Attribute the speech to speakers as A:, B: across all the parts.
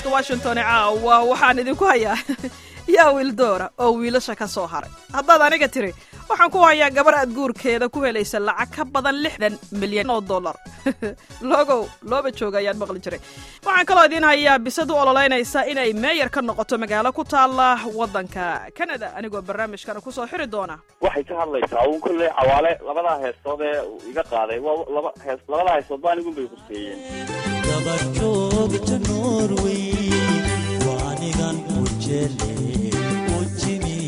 A: caweyska washington caawa waxaan idinku hayaa yaa wiildoora oo wiilasha ka soo haray haddaad aniga tiri waxaan ku hayaa gabar aad guurkeeda ku helaysa lacag ka badan lixdan milyan oo dollar logow looba jooga ayaan maqli jiray waxaan kaloo idiin hayaa bisad u ololeynaysa inay meeyar ka noqoto magaalo ku taalla waddanka canada anigoo barnaamijkana ku soo xiri doona
B: waxay ka hadlaysaa uun kolley cawaale labadaa heestood ee uu iga qaaday waa laba hees labadaa heestood ba anigun bay quseeyeen
C: dabajoogta norway waa anigan u jele u jimi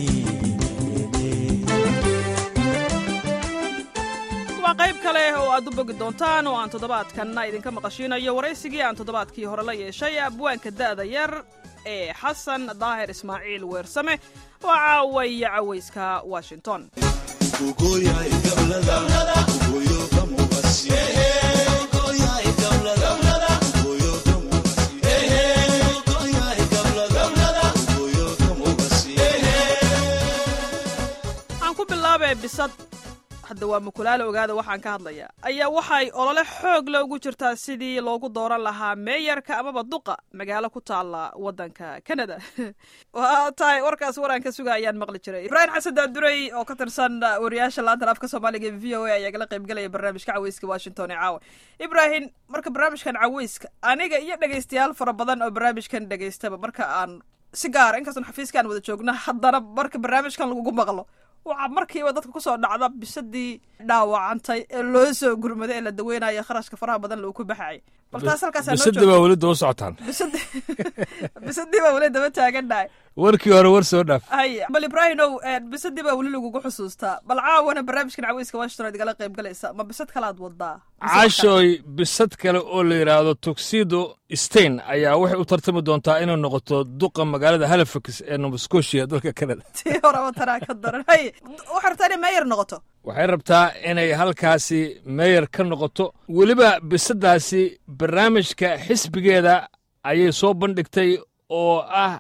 A: waa qayb kale oo aad u bogi doontaan oo aan toddobaadkanna idinka maqashiinayo waraysigii aan toddobaadkii hore la yeeshay abwaanka da'da yar ee xasan daahir ismaaciil weersame oo caawaya cawayska washington aan ku bilaabee bisad hadda waa mukulaala ogaada waxaan ka hadlayaa ayaa waxay olole xoog le ugu jirtaa sidii loogu dooran lahaa meeyarka amaba duqa magaalo ku taalla waddanka canada waa tahay warkaas waraan ka suga ayaan maqli jiray ibraahim xasan daadurey oo ka tirsan wariyaasha laantan afka soomaaliga ee v o a ayaa gala qaybgalaya barnaamijka caweyska washington ee caawa ibraahim marka barnaamijkan caweyska aniga iyo dhegaystayaal fara badan oo barnaamijkan dhegaystaba marka aan si gaara inkastoon xafiiskaan wada joogna haddana marka barnaamijkan lagugu maqlo waxaa markiiba dadka kusoo dhacda bisadii dhaawacantay ee loo soo gurmaday ee la daweynayo kharashka faraha badan lagu ku baxayay bal taas halkaasaa noo
D: bisadda
A: joogta
D: baa weli daba socotaan
A: bisadi bisadii baa weli daba taagannahay
D: warkii hore war soo dhaaf
A: hay bal ibraahimow bisadii baa weli lagugu xusuustaa bal caawana barnaamijkan caweyska washington aad igala qayb galaysa ma bisad kalaad wadaa Mise wax kale?
D: caashooy bisad kale oo la yidhaahdo tuxedo stein ayaa waxay u tartami doontaa inay noqoto duqa magaalada halifax ee nova scotia dalka canada
A: tii horeba tanaa ka daran hay waxay rabtaa inay meeyar noqoto
D: waxay rabtaa inay halkaasi meeyar ka noqoto weliba bisaddaasi barnaamijka xisbigeeda ayay soo bandhigtay oo ah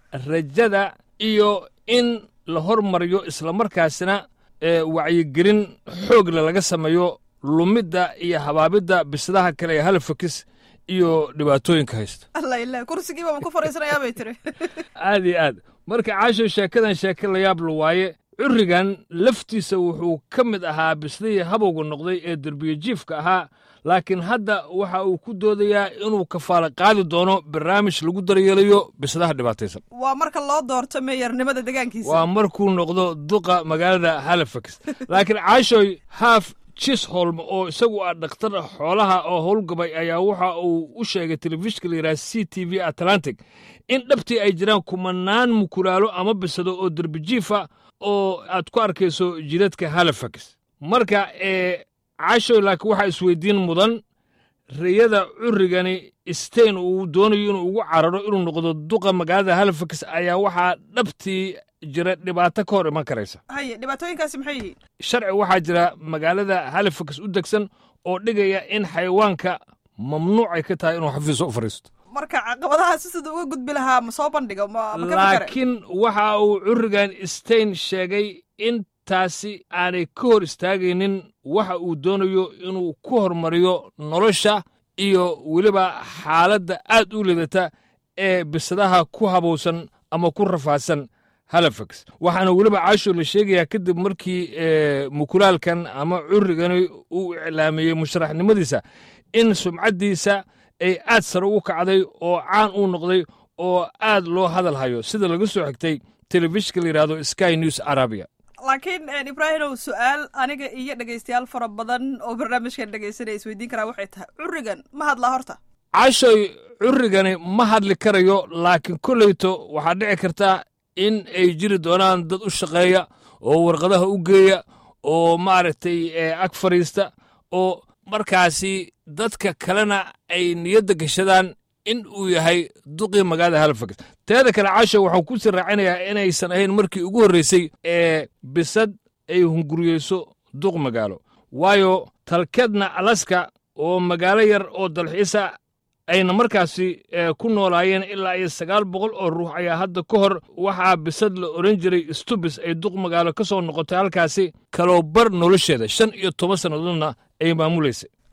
D: rajada iyo in la hormariyo islamarkaasina ee wacyigelin xoogle laga sameeyo lumidda iyo habaabidda bisadaha kale ee halifax iyo dhibaatooyinka haysta
A: alla ilah kursigiiba ma ku fariisanayaa bay tiri
D: aad iyo aad marka caasho sheekadan sheeke la yaab la waaye currigan laftiisa wuxuu ka mid ahaa bislihii habowga noqday ee derbiye jiifka ahaa laakiin hadda waxa uu ku doodayaa inuu kafaala qaadi doono barnaamij lagu daryeelayo bisadaha dhibaataysan
A: waa marka loo doorto meeyarnimada degaankiisa
D: waa markuu noqdo duqa magaalada halifax laakiin caashoy haaf chisholm oo isagu ah dhakhtar xoolaha oo howlgabay ayaa waxa uu u sheegay telefishinka la yidhaha c t v atlantic in dhabtii ay jiraan kumanaan mukulaalo ama bisado oo derbijiifa oo aad ku arkayso jidadka halifax marka ee cashoy laakiin waxaa isweydiin mudan rayada currigani stein uu doonayo inuu ugu cararo inuu noqdo duqa magaalada halifax ayaa waxaa dhabtii jira dhibaato ka hor iman karaysa
A: haye dhibaatooyinkaasi maxay yihiin
D: sharci waxaa jira magaalada halifax u degsan oo dhigaya in xayawaanka mamnuucay ka tahay inuu xafiiso u fadhiisto
A: marka caqabadahaasi siduu uga gudbi lahaa ma soo bandhigo ma ma ka fikere
D: laakiin waxa uu currigan stein sheegay in taasi aanay ka hor istaagaynin waxa uu doonayo inuu ku hormariyo nolosha iyo weliba xaaladda aad u lidata ee bisadaha ku habowsan ama ku rafaadsan halifax waxaana weliba caasho la sheegayaa kadib markii ee, mukulaalkan ama currigani uu iclaamiyey musharaxnimadiisa in sumcaddiisa ay aad sare u kacday oo caan u noqday oo aad loo hadal hayo sida laga soo xigtay telefishinka la yidhahdo sky news arabia
A: laakiin ibraahimow su-aal aniga iyo dhegaystayaal fara badan oo barnaamijkan dhegaysanaya isweydiin karaa waxay tahay currigan ma hadlaa horta
D: cashoy currigani ma hadli karayo laakiin kolleyto waxaa dhici karta in ay jiri doonaan dad u shaqeeya oo warqadaha u geeya oo maaragtay ee, ag fadhiista oo markaasi dadka kalena ay niyadda gashadaan in uu yahay duqii magaalada halifax teeda kale casho waxaan ku sii raacinayaa inaysan ahayn markii ugu horreysay ee bisad ay hunguriyeyso duq magaalo waayo talkeedna alaska oo magaalo yar oo dalxiisa ayna markaasi ee, ku noolaayeen ilaa iyo sagaal boqol oo ruux ayaa hadda ka hor waxaa bisad la odhan jiray stubis ay duq magaalo ka soo noqotay halkaasi kaloo bar nolosheeda shan iyo toban sannadoodna ay maamulaysay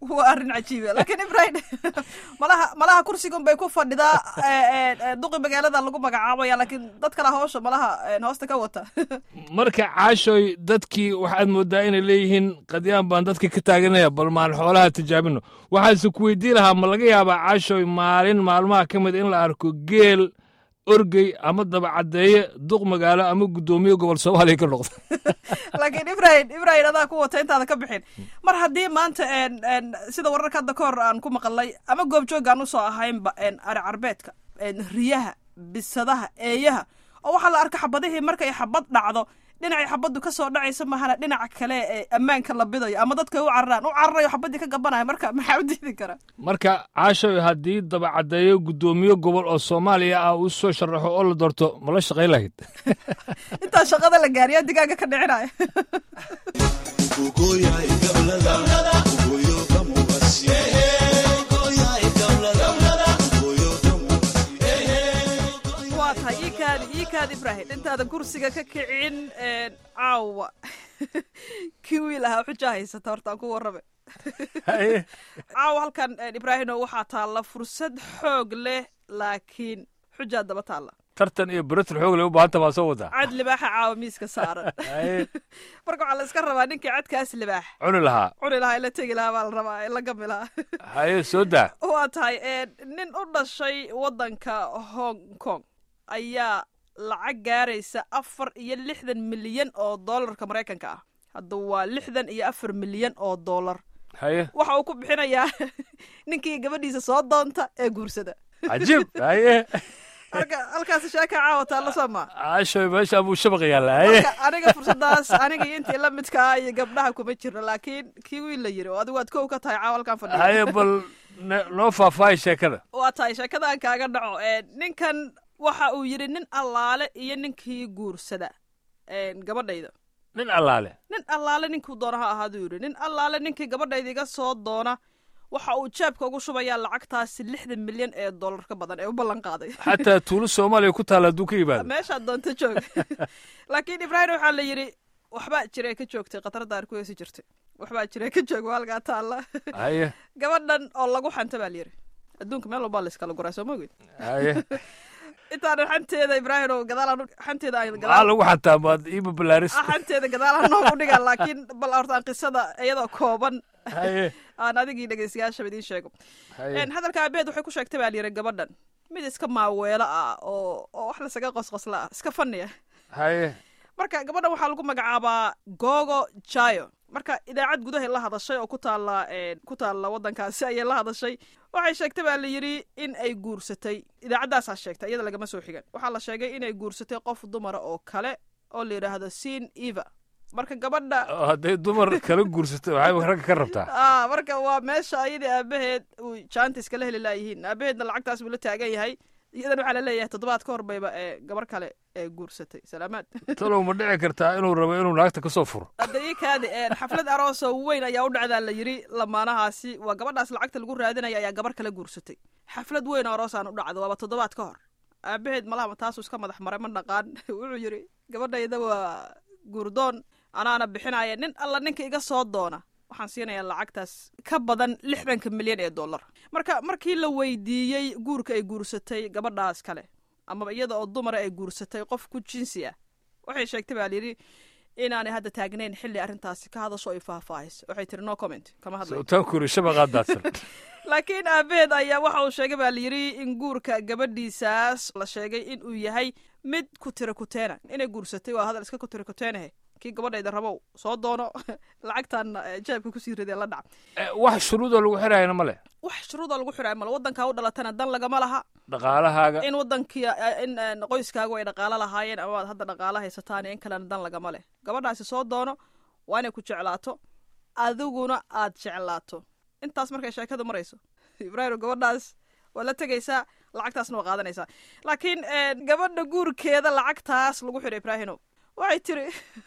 A: waa arrin cajiiba laakiin ibrahim malaha malaha kursigan bay ku fadhidaa ee, ee, duqi magaalada lagu magacaabaya laakiin dad kale hawsha malaha ee, hoosta ka wata
D: marka caashoy dadkii waxaad moodaa inay leeyihiin qadyaan baan dadka ka taaganaya bal maan xoolaha tijaabino waxaase ku weydiin lahaa ma laga yaabaa caashoy maalin maalmaha ka mid in la arko geel orgey ama dabacaddeeye duq magaalo ama guddoomiye gobol soomaaliya ka noqda
A: laakiin ibrahim ibrahim adaa ku wata intaada ka bixin mar haddii maanta een, een, sida wararka hadda ka hor aan ku maqalay ama goobjoog aan usoo ahaynba een, ari carbeedka een, riyaha bisadaha eeyaha oo waxaa la arka xabadihii markay xabad dhacdo dhinacay xabaddu ka soo dhacaysa mahana dhinaca kale ee ammaanka la bidayo ama dadka u cararaan u cararayo xabadii ka gabanaya marka maxaa u diidi kara
D: marka caashoy haddii dabacaddeeye guddoomiye gobol oo soomaaliya ah uu soo sharaxo oo la doorto ma la shaqayn lahayd
A: intaa shaqada la gaariya digaaga ka dhicinaya waa tahay iikaadi iikaadi ibrahim intaadan kursiga ka kicin een, caawa kii wiil ahaa xujaa haysata horta aan ku warrame
D: Haye.
A: caawa halkan een, ibraahino waxaa taalla fursad xoog leh laakiin xujaa daba taalla
D: tartan iyo baratul xoog leh u baahanta baa soo wadaa
A: cad libaaxa caawa miiska saaran
D: Haye.
A: marka waxaa la iska rabaa ninkii cadkaas libaax
D: cuni lahaa
A: cuni lahaa ila tegi lahaa baa la rabaa ila gami lahaa
D: haye soo daa
A: waa tahay een, nin u dhashay waddanka hong kong ayaa lacag gaaraysa afar iyo lixdan milyan oo doolarka maraykanka ah hadda waa lixdan iyo afar milyan oo doolar
D: haye
A: waxa uu ku bixinayaa ninkii gabadhiisa soo doonta ee guursada
D: cajiib haye
A: marka halkaasi sheeka caawataa la soo maa
D: caashoy meesha buu shabaq yaalla haye
A: marka aniga fursadaas aniga iyo intii la midka ah iyo gabdhaha kuma jirno laakiin kii wiil la yiri oo adigu waad kow ka tahay caawa halkan fadhiya
D: haye bal ne- noo faahfaahi sheekada
A: waa tahay sheekadaan kaaga dhaco ee, ninkan waxa uu yidhi nin allaale iyo ninkii guursada een, gabadhayda
D: nin allaale
A: nin allaale ninkuu doona ha ahaaduu yidhi nin allaale ninkii gabadhayda iga soo doona waxa uu jeebka ugu shubayaa lacagtaasi lixdan milyan ee dollar ka badan ee u ballan qaaday
D: xataa tuulo soomaaliya ku taalla hadduu ka yimaado
A: meeshaad doonta joog laakiin ibraahim waxaa la yidhi waxbaa jira ka joogtay khatarada ar ku heesi jirtay waxbaa jira ka joog waa halkaa taalla
D: haye
A: gabadhan oo lagu xanta baa la yidhi adduunka meel walbaa la iskala guraa soo mogid
D: haye
A: intaanan xanteeda ibraahim oo gadaalaan xanteeda aan
D: maxaa
A: gadaal
D: lagu xantaa maad iiba balaaris
A: ah, xanteeda gadaalaan noogu dhigaan laakiin bal horta aan qisada iyadoo kooban
D: haye
A: aan adigii dhegeystayaashaba idiin sheego
D: haye
A: Een, hadalka aabeed waxay ku sheegtay baa layidhi gabadhan mid iska maaweelo ah oo oo wax lasaga qosqosla ah iska faniya
D: haye
A: marka gabadhan waxaa lagu magacaabaa gogo jayo marka idaacad gudahay la hadashay oo ku taalla een, ku taalla waddankaasi ayay la hadashay waxay sheegtay baa la yidhi in ay guursatay idaacaddaasaa sheegtay iyada lagama soo xigan waxaa la sheegay inay guursatay qof dumara oo kale oo la yidhaahdo sin eva marka gabadha
D: oo hadday dumar kala guursato waxay ragga ka rabtaa
A: ah marka waa meesha ayadii aabaheed uu jaanta iskala heli laayihiin aabaheedna lacagtaas buu la taagan yahay iyadan waxaa la leeyahay toddobaad ka hor bayba ee gabar kale ee guursatay salaamaad
D: talow ma dhici kartaa inuu rabo inuu naagta ka soo furo
A: hadda ii kaadi een, xaflad aroosoo weyn ayaa u dhacdaa la yidhi lamaanahaasi waa gabadhaas lacagta lagu raadinaya ayaa gabar kale guursatay xaflad weyn oo aroosaan u dhacda waaba toddobaad ka hor aabaheed malahama taasuu iska madax maray ma dhaqaan wuxuu yidhi gabadhayda waa guurdoon anaana bixinaya nin alla ninka iga soo doona waxaan siinayaa lacagtaas ka badan lixdanka milyan ee dollar marka markii la weydiiyey guurka ay guursatay gabadhaas kale amaba iyada oo dumara ay guursatay qof ku jinsi ah waxay sheegtay baa layidhi inaanay hadda taagnayn xilli arrintaasi ka hadasho ay faahfaahayso waxay tiri no comment kama hadlayo
D: sawtaan kuri shabaqaa daadsan
A: laakiin aabaheed ayaa waxa uu sheegay baa layidhi in guurka gabadhiisaas la sheegay in uu yahay mid ku tira kuteena inay guursatay waa hadal iska ku tira kuteenahe kii gabadhayda rabow soo doono lacagtan eh, jeebka kusii ridee la dhac
D: Eh, wax shuruudoo lagu xirayana ma leh
A: wax shuruuda lagu xidhaay male waddankaa u dhalatana dan lagama laha
D: dhaqaalahaaga
A: in wadankii in eh, qoyskaagu ay dhaqaalo lahaayeen ama aad hadda dhaqaalo haysataan in kalena dan lagama leh gabadhaasi soo doono waa inay ku jeclaato adiguna aad jeclaato intaas markay sheekadu marayso ibraahim gabadhaas waa la tegaysaa lacagtaasna waa qaadanaysaa laakiin eh, gabadha guurkeeda lacagtaas lagu xidhay ibraahino waxay tiri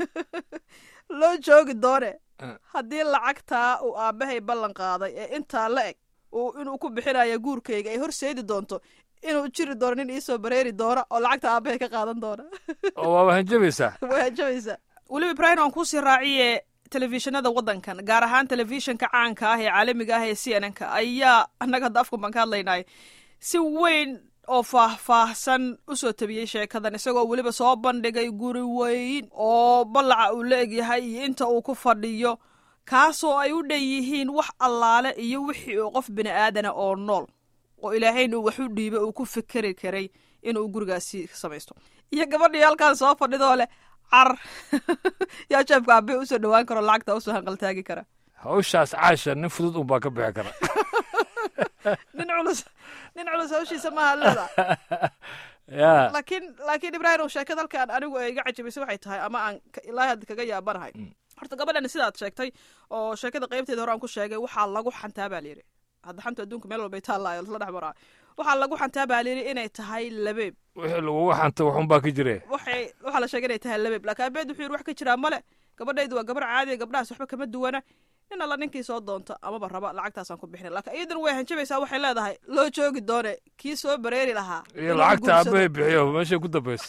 A: loo joogi doone
D: Eh.
A: haddii lacagtaa uu aabbahay ballan qaaday ee intaa la eg uu inuu ku bixinayo guurkayga ay horseedi doonto inuu jiri doono nin iisoo bareeri doona oo lacagta aabbahay ka qaadan doona
D: oo waaba hanjabaysaa
A: way hajabaysaa weliba ibraahim aan kuusii raaciye telefishinada waddankan gaar ahaan telefishinka caanka ah ee caalamiga ah ee c n n ka ayaa annaga hadda afku baan ka hadlaynay si weyn oo faahfaahsan u soo tabiyey sheekadan isagoo weliba soo bandhigay guri weyn oo ballaca uu la egyahay iyo inta uu ku fadhiyo kaasoo ay u dhan yihiin wax allaale iyo wixii uu qof bini aadana oo nool oo ilaahayna uu wax u dhiibay uu ku fikeri karay inuu gurigaasi samaysto iyo gabadhii halkaan soo fadhidoo leh car yaa jeebka abe usoo dhawaan karo lacagta usoo hanqaltaagi kara
D: hawshaas caasha nin fudud unbaa ka bixi kara
A: nin culus nin culus hawshiisa maaha leeda
D: ya
A: laakiin laakiin ibraahim ow sheekada halkaan anigu ay iga cajabisay waxay tahay ama aan ka- ilaahay hadda kaga yaabanahay horta gabadhan sidaad sheegtay oo sheekada qaybteeda hore aan ku sheegay waxaa lagu xantaa baa layidhi hadda xanta adduunka meel walbay taallaayo la dhex maraa waxaa lagu xantaa baa layidhi inay tahay labeeb
D: wixii lagugu xanta waxunbaa ka jire
A: waxay waxaa la sheegay inay tahay labeeb laakiin abeed wuxuu yidhi wax ka jiraa male gabadhaydu waa gabar caadiya gabdhahaas waxba kama duwana nin alla ninkii soo doonta amaba raba lacagtaasaan ku bixina laakiin iyadan way hanjabaysaa waxay leedahay loo joogi doone kii soo bareeri lahaa
D: iyo
A: inuu
D: lacagta
A: guursado.
D: aabbahay bixiyo meeshay ku dambaysa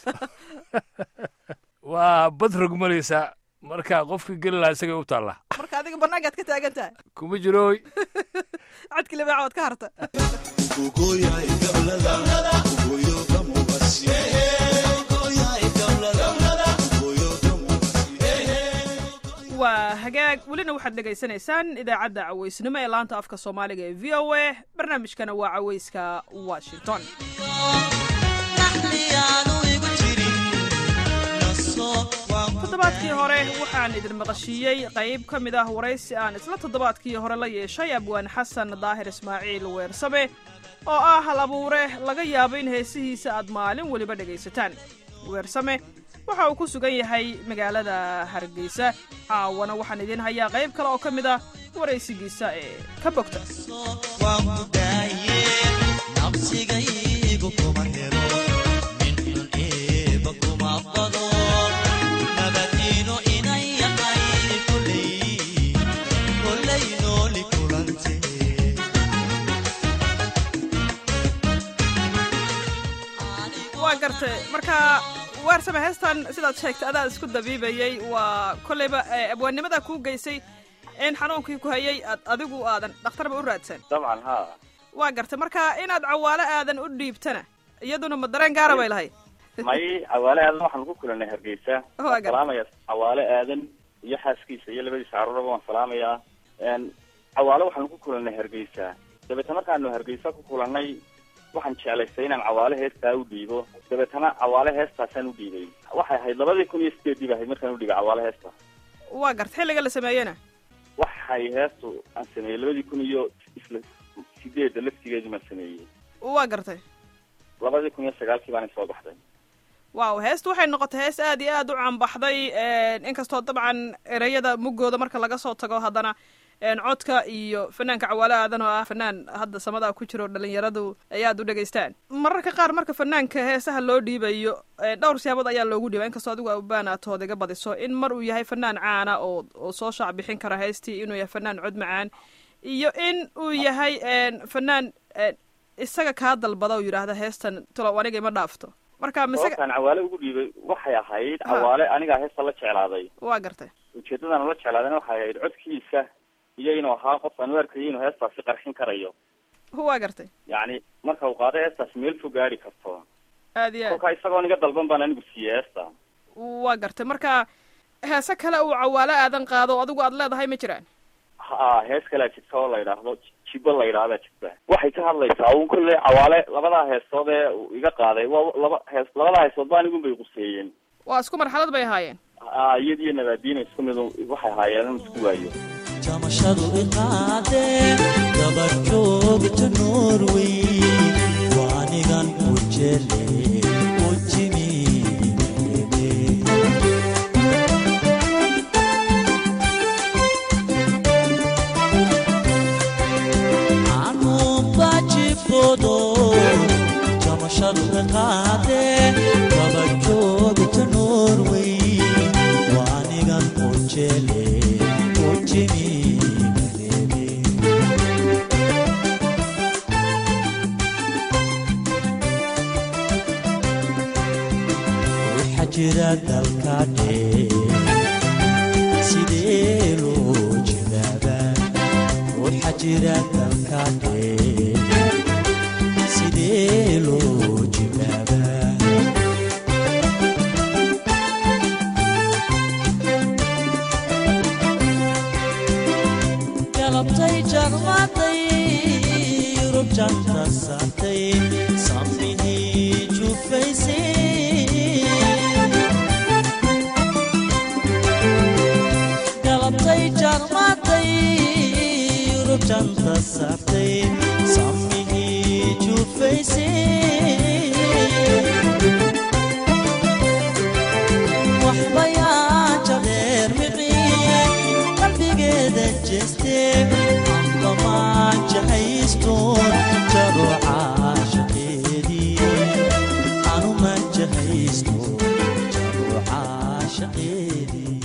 D: waa bad rogmalaysaa marka qofkii geli lahaa isagay u taallaa
A: marka adiga banaankaad ka taagan tahay
D: kuma jirooy
A: cadki libaaca waad ka harta waa hagaag welina waxaad dhegaysanaysaan idaacadda caweysnimo ee laanta afka soomaaliga ee v o a barnaamijkana waa caweyska washington toddobaadkii hore waxaan idin maqashiiyey qayb ka mid ah waraysi aan isla toddobaadkii hore la yeeshay abwaan xasan daahir ismaaciil weersame oo ah hal abuure laga yaabo in heesihiisa aad maalin weliba dhegaysataan weersame waxa uu ku sugan yahay magaalada hargeysa caawana waxaan idiin hayaa qayb kale oo ka mid ah waraysigiisa ee ka bogta waa gartay marka waarsame heestan sidaad sheegtay adaa isku dabiibayey waa kolleyba eh, abwaannimada kuu geysay in xanuunkii ku hayay aad adigu aadan dhakhtarba u raadsan
B: dabcan ha
A: waa gartay marka inaad cawaalo aadan u dhiibtana iyaduna ma dareen gaara bay lahayd
B: may cawaale aadan waxaan ku kulanay hargeysa
A: Waa
B: waan
A: gartay.
B: salaamaya cawaale aadan iyo xaaskiisa iyo labadiisa carruuraba waan salaamayaa n cawaale waxaan ku kulanay hargeysa dabeetna markaanu hargeysa ku kulanay waxaan jeclaystay inaan cawaale heestaa u dhiibo dabeetana cawaale heestaasaan u dhiibay waxay ahayd labadii kun iyo sideedii ba ahayd markaan u dhiibay cawaale heesta
A: waa gartay xilliga la sameeyena
B: waxay heestu aan sameeyey labadii kun iyo isla sideedda laftigeedu maan sameeyey
A: waa gartay
B: labadii kun iyo sagaalkii baana soo baxday
A: waaw heestu waxay noqotay hees aad iyo aad u caanbaxday inkastoo dabcan ereyada muggooda marka laga soo tago haddana een, codka iyo fanaanka cawaale aadan oo ah fanaan hadda samada ku jiro dhalinyaradu ay aad u dhegaystaan mararka qaar marka fanaanka heesaha loo dhiibayo een, dhowr siyaabood ayaa loogu dhiiba inkastoo adigu abaan aad tood iga badiso in mar uu yahay fanaan caana oo oo soo shaac bixin kara heestii inuu yahay fanaan cod macaan iyo in uu yahay een, fanaan een, isaga kaa dalbada oo yidhaahda heestan tulo aniga ima dhaafto marka mise
B: sababtaan cawaale ugu dhiibay waxay ahayd
A: Ha.
B: cawaale anigaa heesta la jeclaaday
A: waa gartay
B: ujeedadan la jeclaadayna waxay ahayd codkiisa iyo inuu ahaa qof aan u arkayay inuu heestaasi qarxin karayo
A: waa gartay
B: yacni marka uu qaado heestaasi meel fog gaari karto
A: aad iyo aad
B: kolkaa isagoon iga dalban baan anigu siiyey heesta
A: waa gartay marka heese kale uu cawaalo aadan qaado oo adigu aad leedahay ma jiraan
B: ha hees kalea jirta oo la yidhaahdo jibo la yidhahdaa jirta waxay ka hadlaysaa un kolley cawaale labadaa heestood ee uu iga qaaday waa laba hees labadaa heestood ba anigun bay quseeyeen
A: waa isku marxalad bay ahaayeen
B: ha iyad iyo nabaadiina isku mid waxay ahaayeen in isku waayo
C: jamashadu iqaadeen gabadhoogta norway waanigan u jele u jimi anubajifodo jamashadu iqaadeen gabadhoogta norway waanigan u jele u jimi waxaa jira dalka dheer sidee jira dalkaadhee sidee loo jibaabaa galabtay jarmaday yurub janta saartay samihii jufaysay galabtay jarmaday yurub janta saartay samihii jufaysay waxbayaa jadeer miqiye qalbigeeda jeestee ambamaan jahaystoon jaro caashaqeedii anuma jahaystoon jaro caashaqeedii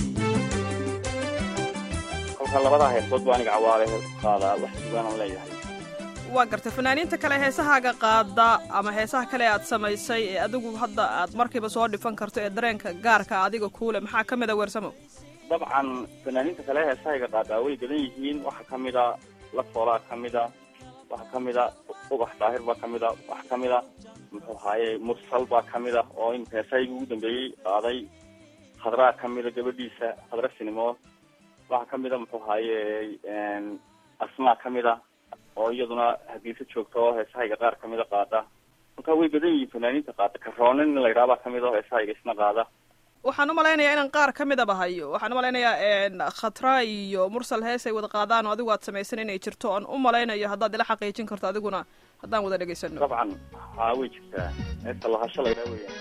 B: kolka labadaa heesood baa aniga cawaale qaadaa wax sugaanaan leeyahay
A: waa gartay fanaaniinta kale heesahaaga qaada ama heesaha kale aad samaysay ee adigu hadda aad markiiba soo dhifan karto ee dareenka gaarka adiga kuule maxaa ka mid a weersamo
B: dabcan fanaaniinta kale heesahayga qaadaa way badan yihiin waxaa ka mid a la foolaa ka mid a waxaa ka mid a ubax daahir baa ka mid a waxaa ka mid a muxuu ahaaye mursal baa ka mid a oo imika heesahayga ugu dambeeyey qaaday khadraa ka mid a gabadhiisa khadra sinimo waxaa ka mid a muxuu ahaaye asmaa ka mid a oo iyaduna hadiisa joogta oo heesahayga qaar kamid a qaada marka way badan yihiin fanaaniinta qaada karoonin in la yidhaha baa kamid a oo heesahayga isna qaada
A: waxaan u malaynayaa inaan qaar ka midaba hayo waxaan u malaynayaa khatra iyo mursal hees ay wada qaadaan oo adigu aad samaysan inay jirto oan u malaynayo haddaad ila xaqiijin karto adiguna haddaan wada dhegaysano
B: dabcan haa way jirtaa heesta lahasho la yidhaha weeyaan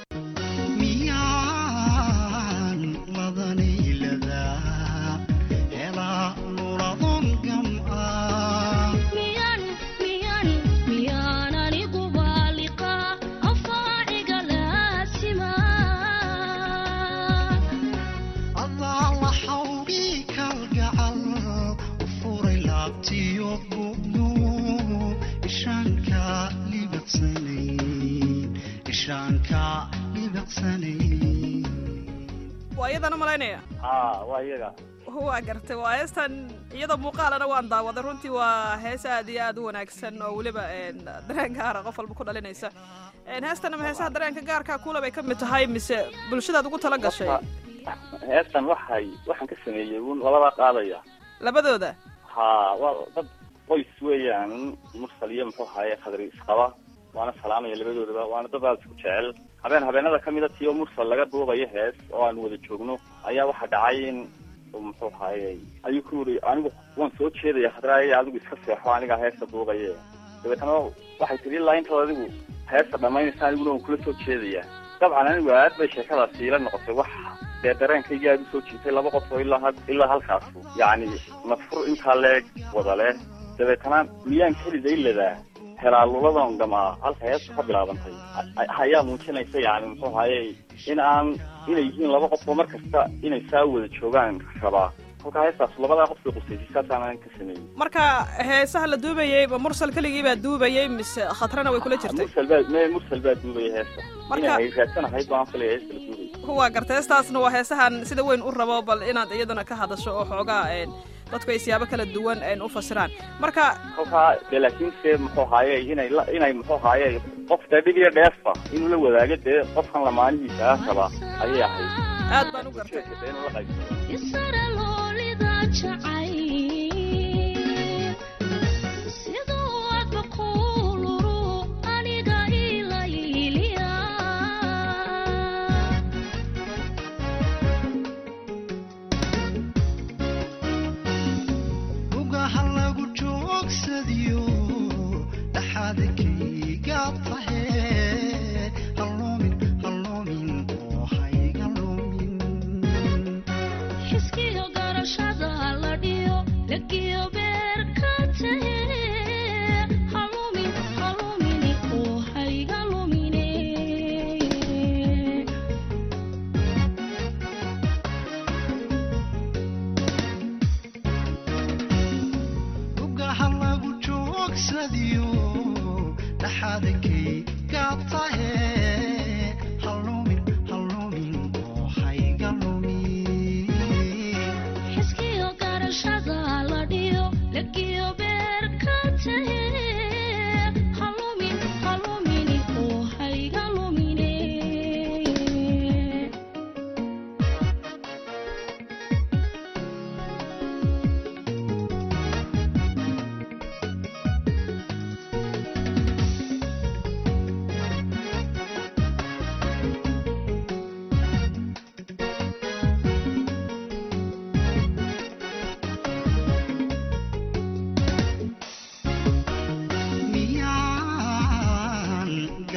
E: miyaan ladanayladaa helaa nuladon gam'aa
F: miyan miyan miyaan anigu baaliqa afaaciga laasima
E: adaa la xawgii kalgacal u furay laabtiyo bugnu ishaanka libaqsanayn ishaanka libaqsanayn
A: waa iyadaan u malaynaya
B: haa waa iyaga
A: waa gartay waa heestan iyadoo muuqaalana waan daawaday runtii waa hees aad iyo aad u wanaagsan oo weliba dareen gaara qof walba ku dhalinaysa heestan ama heesaha dareenka gaarka kula bay ka mid tahay mise bulshadaad ugu tala gashay
B: heestan waxay waxaan ka sameeyey un labadaa qaadaya
A: labadooda
B: haa waa dad qoys weeyaan mursal iyo muxuu ahaaye khadri isqaba waana salaamaya labadoodaba waana dad aad isku jecel habeen habeenada kamid a tiyo mursal laga duubayo hees oo aan wada joogno ayaa waxaa dhacay in muxuu ahaaye ayuu ku yiri anigu waan soo jeedaya khadraaya adigu iska seexo aniga heesta duubaye dabeetana waxay tiri ilaa intaad adigu heesta dhamaynaysa aniguna waan kula soo jeedaya dabcan anigu aad bay sheekadaasi ila noqotay wax dee dareenkayga aad usoo jiitay laba qof oo ilaa ha- ilaa halkaas yacni nafur intaa leeg wada leh dabeetana miyaan keliday ladaa helaaluladan gamaa halka heestu ka bilaabantay a- ayaa muujinaysa yani muxuu ahaye in aan inay yihiin laba qof oo mar kasta inay saa wada joogaan rabaa kolkaa heestaas labadaa qof bay qusaysay saasaan ka sameeyey
A: marka heesaha la duubayey ma mursal keligii baa duubayey mise khatrana way kula jirtay
B: mursal baa me mursal baa duubaya heesta
A: Marka-
B: inay hayraadsan ahayd baan filaya heesta la duubay
A: waa gartay heestaasna waa heesahan sida weyn u rabo bal inaad iyaduna ka hadasho oo xoogaa een, dadku ay siyaabo kala duwan een, u fasiraan marka
B: kolkaa dee laakiinse muxuu ahaaye inay la inay muxuu ahaaye qof dee dhib iyo dheefba inuu la wadaago dee qofkan lamaanihiisa ah raba ayay ahayd
A: aad baan u gartay
B: Dee inuu la qaybsado
F: isara loolida jacayl siduu adba kuuluru aniga ilayliya
E: ugaha lagu joogsadiyo dhaxadkayga tahe haloomin haloomin oo hayga lumin
F: xiskiyo garashada la dhiyo lagiyo beerka tahe halumin halumini oo hayga lumine
E: ugaha lagu joogsadiyo dhaxadkayga tahe haloomin haloomin oo hayga lumin
F: xiskiyo garashada la dhiyo lagiyo beerka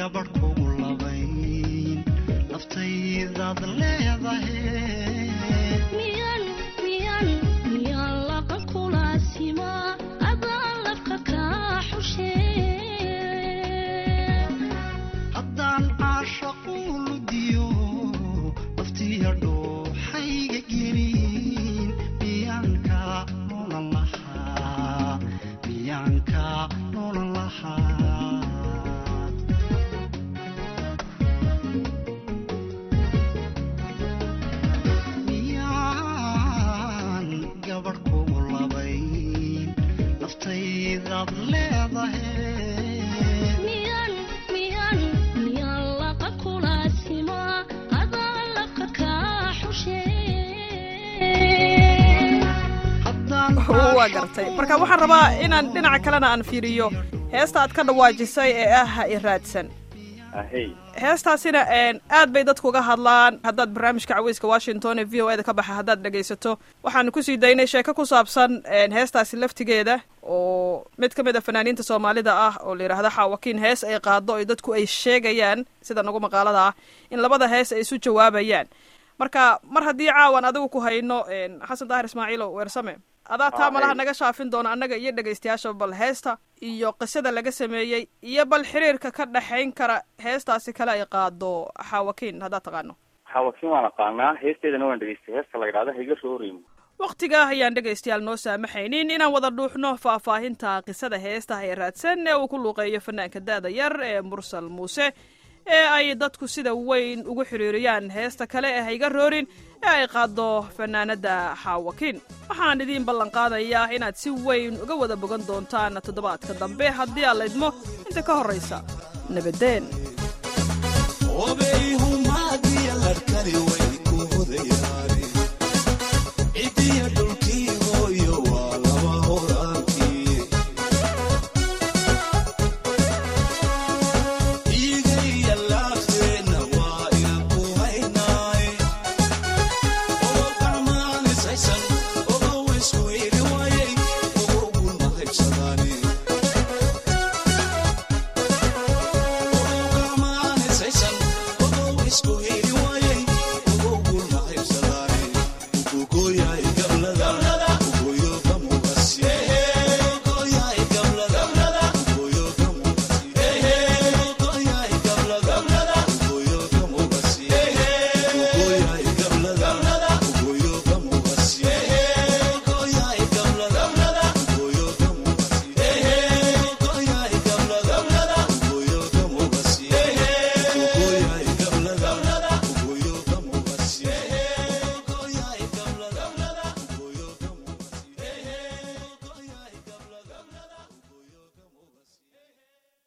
E: gabadh kugu labayn naftaydaad leedahay
F: miyan miyan miyan laqa kulaasima adaan lafka kaa xushee
E: haddaan caashaqu ludiyo naftiya dhooxayga gelin miyaanka noolan lahaa miyaanka noolan lahaa miyaan gabadh kugu labayn naftaydaad leedahay
F: miyan miyan miyan laqa kulaasima adaan lafka kaa xushee
A: waa gartay marka waxaan rabaa inaan dhinaca kalena aan fiiriyo heesta aad ka dhawaajisay ee ah ha i raadsan
B: ahey
A: heestaasina een, aad bay dadku uga hadlaan haddaad barnaamijka caweyska washington ee v o e da ka baxa haddaad dhegaysato waxaanu kusii daynay sheeko ku saabsan een, heestaasi laftigeeda oo mid ka mid a fanaaniinta soomaalida ah oo la yidhaahdo xaawakiin hees ay qaado oo dadku ay sheegayaan sida nagu maqaalada ah in labada hees ay isu jawaabayaan marka mar haddii caawan adigu ku hayno een, xasan daahir ismaaciilo weersame adaa taa
B: Ah,
A: malaha
B: hey.
A: naga shaafin doona annaga iyo dhegaystayaasha bal heesta iyo qisada laga sameeyey iyo bal xiriirka ka dhexayn kara heestaasi kale ay qaado xaawakiin haddaad taqaano
B: xawakiin waan aqaanaa heesteedana waan dhegeystay heesta la yidhahda higa roorimo
A: wakhtigaa ayaan dhegaystayaal noo saamaxaynin inaan wada dhuuxno faahfaahinta qisada heestaha ee raadsan ee uu ku luuqeeyo fanaanka da-da yar ee mursal muuse ee ay dadku sida weyn ugu xiriiriyaan heesta kale ee hayga roorin ee ay qaado fanaanada xaawakiin waxaan idiin ballan qaadayaa inaad si weyn uga wada bogan doontaan toddobaadka dambe haddii aad laydmo inta ka horraysa nabadeen
C: obeyhumaadiya larkani way ku hodayaane cidiya dhulkii